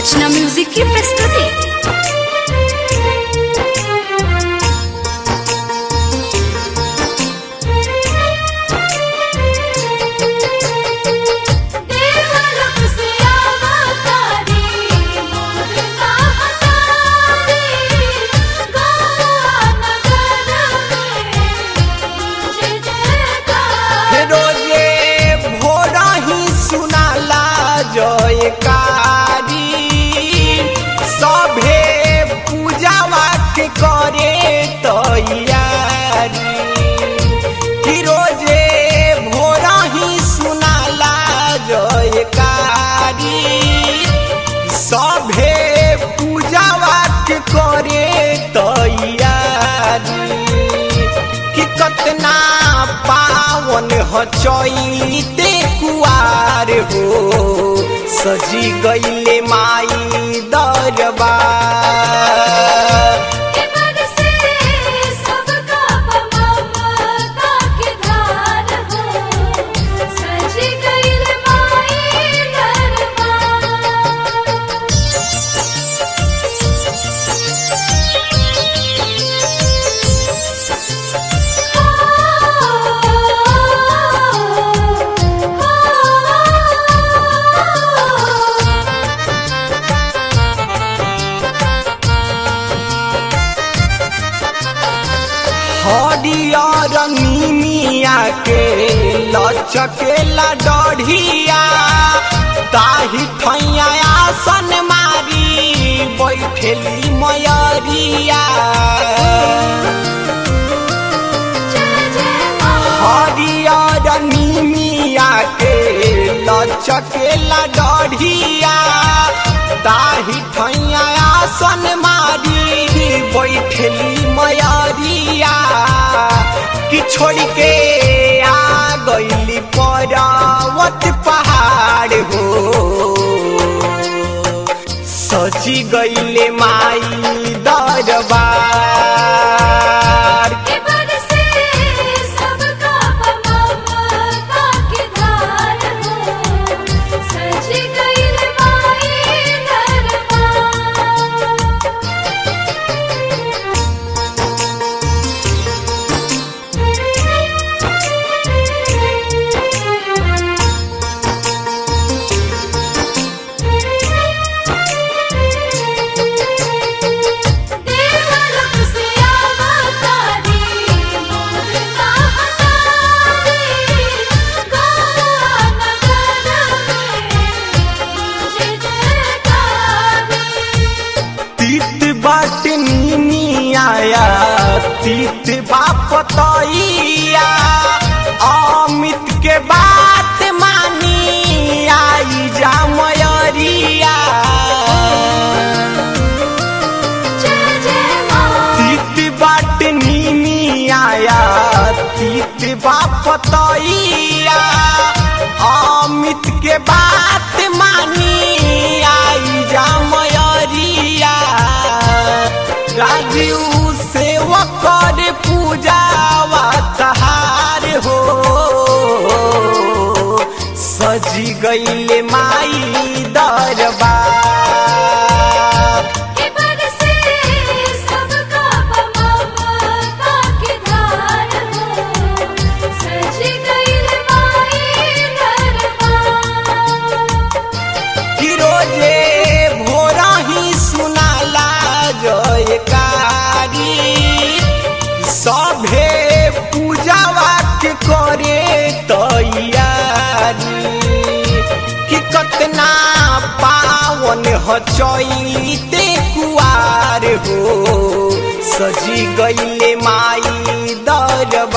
रचना music की प्रस्तुति देवलोक से अवतारी मोर महतारी गौआ नगर में जय जयकार रोजे भोरा ही सुनाला जयकारी सभे पूजावा के करे तैयारी कि रोजे भोरा ही सुनाला जयकारी सभे पूजावा के करे तैयारी कि कतना पावन ह चैते कुआर हो सजी गईले माई दरबार के बरसे सबका ममता के धार हो सज गइल माई दरबार हरियर नीमिया के लचकेला डढ़िया ताही ठैया आसन मारी बैठेली मयरिया हरियर नीमिया के लचकेला डढ़िया ताही ठैया आसन मारी बैठली मयरिया कि छोड़ के आ गईली पर्वत पहाड़ हो सजी गईले माई दरबार के बरसे सबका ममता के धार हो सज गइल माई दरबार देवलोक से अवतारी मोर महतारी गौआ नगर में जय जयकार तीत बाट नीमिया तीत बापतैया अमित के बात मानी आई जा मयरिया जय जय माँ तीत बाट नीमिया तीत बापतैया अमित के बात मानी आई जा मयरिया राजीव सेवक कर पूजावा तहार हो सजी गईले माई दरबार के बरसे सबका ममता के धार हो सज गइल माई दरबार कि रोजे भोरा ही सुनाला जयकारी सभे पूजावा के करे तैयारी कि कतना पावन ह चैते कुआर हो सजी गईले माई दरबार